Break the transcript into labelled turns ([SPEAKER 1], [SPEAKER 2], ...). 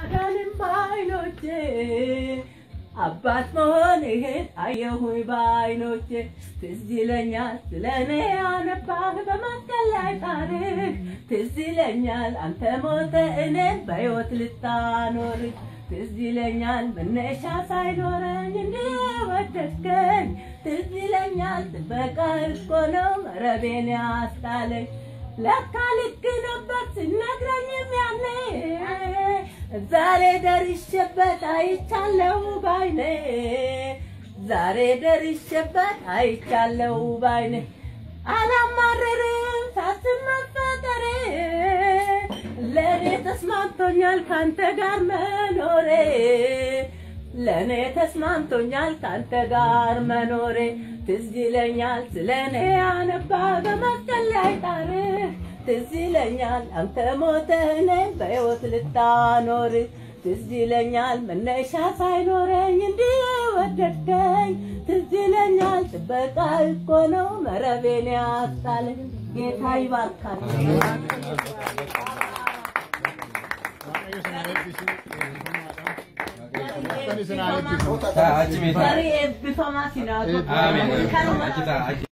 [SPEAKER 1] ማዳንም በዓይኖቼ አባት መሆንህን አየሁኝ በዓይኖቼ ትዝ ይለኛል ስለ እኔ ያነባህ በመስቀል ላይ ታሪክ ትዝ ይለኛል አንተ ሞተ እኔን በሕይወት ልታኖር ትዝ ይለኛል መነሻ ሳይኖረኝ እንደወደድከኝ ትዝ ይለኛል ጥበቃ እኮ ነው መረቤን ያስጣለኝ ለካ ልክ ነበር ስነግረኝም ያኔ ዛሬ ደርሼበት አይቻለው ባይኔ ዛሬ ደርሼበት አይቻለው ባይኔ አላማረርም ሳስብ መፈጠሬ ለእኔ ተስማምቶኛል ካንተ ጋር መኖሬ ለእኔ ተስማምቶኛል ካንተ ጋር መኖሬ ትዝ ይለኛል ስለ እኔ ያነባ በመስቀል ላይ ጣርህ ትዝ ይለኛል አንተ ሞተህ እኔን በሕይወት ልታኖር ትዝ ይለኛል መነሻ ሳይኖረኝ እንዲህ ወደድከኝ ትዝ ይለኛል ጥበቃ እኮ ነው መረቤን ያስጣለኝ ጌታ ይባርካል
[SPEAKER 2] Achi
[SPEAKER 1] Gari eebbifamaa sinaa
[SPEAKER 2] Amiin. Achi ta'a.